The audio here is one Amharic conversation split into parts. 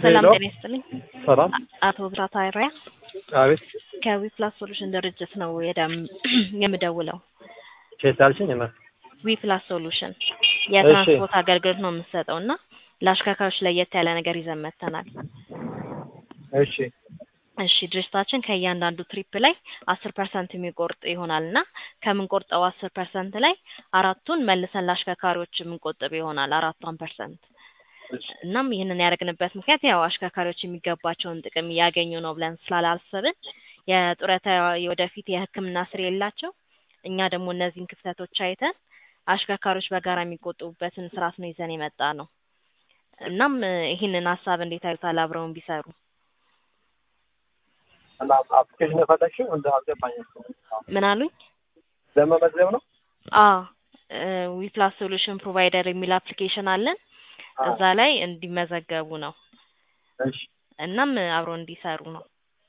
ሰላም ሄሎ ጤና ይስጥልኝ። ሰላም አቶ ብራታ አይሪያ አቤት ከዊፕላስ ሶሉሽን ድርጅት ነው የደም የምደውለው። ኬት አልሽኝ? እና ዊፕላስ ሶሉሽን የትራንስፖርት አገልግሎት ነው የምንሰጠው እና ለአሽከርካሪዎች ለየት ያለ ነገር ይዘን መጥተናል። እሺ እሺ ድርጅታችን ከእያንዳንዱ ትሪፕ ላይ አስር ፐርሰንት የሚቆርጥ ይሆናል እና ከምንቆርጠው አስር ፐርሰንት ላይ አራቱን መልሰን ለአሽከርካሪዎች የምንቆጥብ ይሆናል አራቷን ፐርሰንት እናም ይህንን ያደረግንበት ምክንያት ያው አሽከርካሪዎች የሚገባቸውን ጥቅም እያገኙ ነው ብለን ስላላሰብን የጡረታ የወደፊት የሕክምና ስር የላቸው እኛ ደግሞ እነዚህን ክፍተቶች አይተን አሽከርካሪዎች በጋራ የሚቆጥቡበትን ስርዓት ነው ይዘን የመጣ ነው። እናም ይህንን ሀሳብ እንዴት አዩታል? አብረውን ቢሰሩ እና አፕሊኬሽን የፈለግሽው እንደ አልገባኝም። ምን አሉኝ? ለመመዝገብ ነው? አ ዊፕላስ ሶሉሽን ፕሮቫይደር የሚል አፕሊኬሽን አለን። እዛ ላይ እንዲመዘገቡ ነው። እሺ እናም አብረው እንዲሰሩ ነው።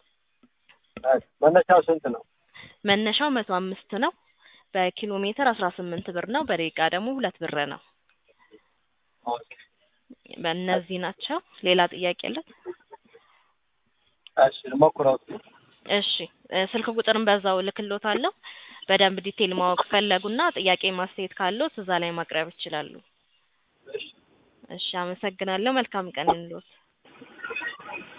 መነሻው ስንት ነው? መነሻው መቶ አምስት ነው። በኪሎ ሜትር አስራ ስምንት ብር ነው። በደቂቃ ደግሞ ሁለት ብር ነው። ኦኬ በእነዚህ ናቸው። ሌላ ጥያቄ የለት? እሺ ልሞክረው እስኪ። እሺ እ ስልክ ቁጥርን በዛው እልክልዎታለሁ። በደንብ ዲቴል ማወቅ ፈለጉና ጥያቄ ማስተያየት ካለዎት እዛ ላይ ማቅረብ ይችላሉ። እሺ እሺ አመሰግናለሁ። መልካም ቀን ይሁንልዎት።